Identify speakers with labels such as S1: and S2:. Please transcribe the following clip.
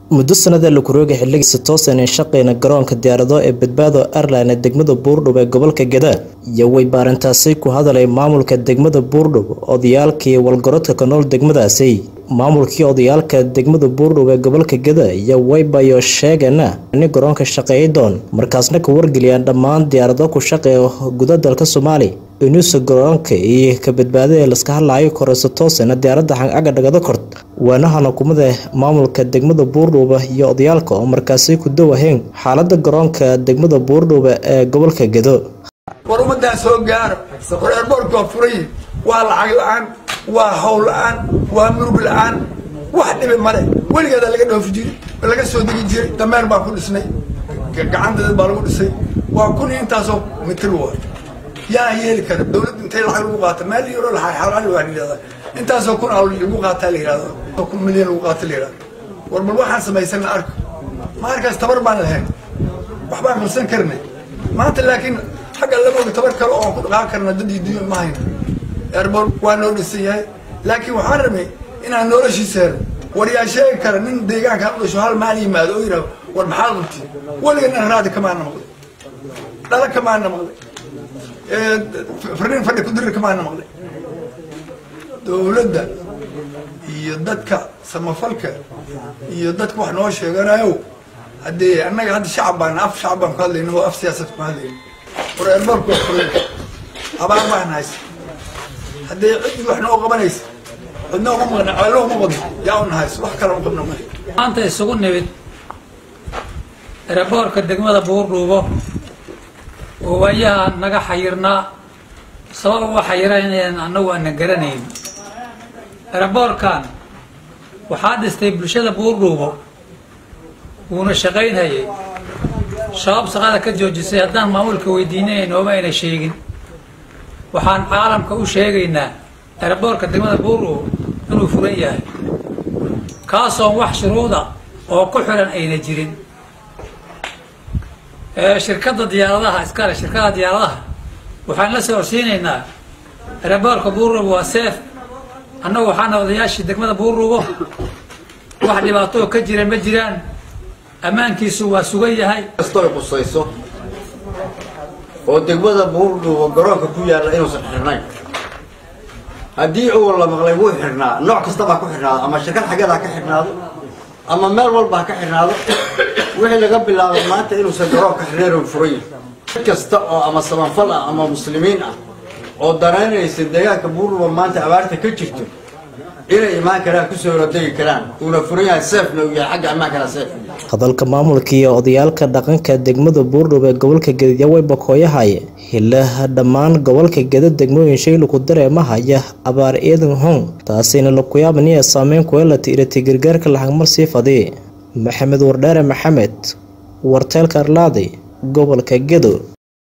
S1: muddo sanada lakurooga xiligiisa toosan ee shaqeyna garoonka diyaarado ee badbaado airline ee degmada buurdhub ee gobolka gada iyo way baarintaasi ku hadalay maamulka degmada buurdhub odayaalkii walgarodka ka nool degmadaasi maamulkii odayaalka degmada buurdhub ee gobolka gada iyo waybayo sheegana in garoonka shaqeeya doon markaasna ka wargeliyaan dhammaan diyaarado ku shaqeeya guda dalka soomaaliya inuusa garoonka iyo ka badbaadada laska hadlaayo koreyso toosana diyaaradda xancaga dhagado kort waanahan hukumada maamulka degmada buurdhuuba iyo odayaalka oo markaasi ku dawaheen xaalada garoonka degmada buurdhuuba ee gobolka gado
S2: war ummadaan soo gaaro war eerboorka waa furay waa lacag la-aan waa hawl la-aan waa murug la-aan wax dhibi male weligeeda laga dhoofi jiray laga soo degi jiray dameer baa ku dhisnay gacanteed baa lagu dhisay waa kun iyo intaasoo mitir wa yaa yeeli kara dawladda intay lacag lagu qaata meel yaro xalaali waa yidhahda intaasoo kun aa lagu qaataa la yidhahdo kun milyan lagu qaata la yidhahdo war bal waxaan samaysana arko maarkaas tabar baan lahayn waxbaan qabsan karnay maanta laakiin xagga lama ogi tabar kale oon ku dhaqaan karna dad iyo dunya ma hayno eerboor waa noo dhisan yahay laakiin waxaan rabay inaan noloshiisa helo war yaa sheegi kara nin deegaankaan u dhasho hal maal yimaado oo yidhahdo war maxaad qabti weligana raadi kamaana maqlay dhala kamaana maqlay farnin fadhi kudirir kamaana maqlay dowladda iyo dadka samafalka iyo dadka wax noo sheeganayo haddee annaga hadda shacab baan af shacab baan ku hadlayna oo af siyaasad ku hadlayna war eerboorku waa furay abaar baan haysa haddee ciddii wax noo qabanaysa cidna uma maqna ceelo uma qodno yaa una hayso wax kale u qabna male
S3: maanta isugu nimid eraboorka degmada buurdhuubo oo waayaha naga xayirnaa sabab uga xayiraynayaan annagu aanan garanayn eraboorkan waxaa dhistay bulshada buurdhuubo wuuna shaqaynhayay shabaab shaqada ka joojisay haddaan maamulka weydiinay nooma ayna sheegin waxaan caalamka u sheegaynaa eraboorka degmada buurdhuubo inuu furan yahay kaasoon wax shuruuda oo ku xiran ayna jirin shirkadda diyaaradaha iskale shirkada diyaaradaha waxaan la soo horsiinaynaa eraboorka buurruubo waa seef annagu waxaana odayaashii degmada buurruubo wax dhibaatoo ka jira ma jiraan ammaankiisu waa sugan yahay
S4: kastoy qusayso oo degmada buurdhuubo garoonka ku yaalla inuusan xirnayn haddii uu la maqlay wuu xirnaa nooc kastabaa ku xirnaado ama shirkad xaggeed ha ka xirnaado ama meel walba ha ka xirnaado wixii laga bilaabay maanta inuusan garoonka xirneyn furan yahay cid kasta oo ama sabanfal ah ama muslimiin ah oo danaynaysa deegaanka buurdhuubo maanta abaarta ka jirto inay imaan karaan kusoo horodegi karaan uuna furan yahay seefna uu yahay xagga ammaankana seef
S1: hadalka maamulka iyo odayaalka dhaqanka degmada buurdhub ee gobolka geda way bakooyahaye hilaha dhammaan gobolka geda degmooyin shaylu ku dareema haya abaar eedan hong taasina lakuyaabaniya saameyn kuelati irati gargaarka laxagmar sii fadi maxamed wardheere maxamed warteelka arlaadi gobolka gedo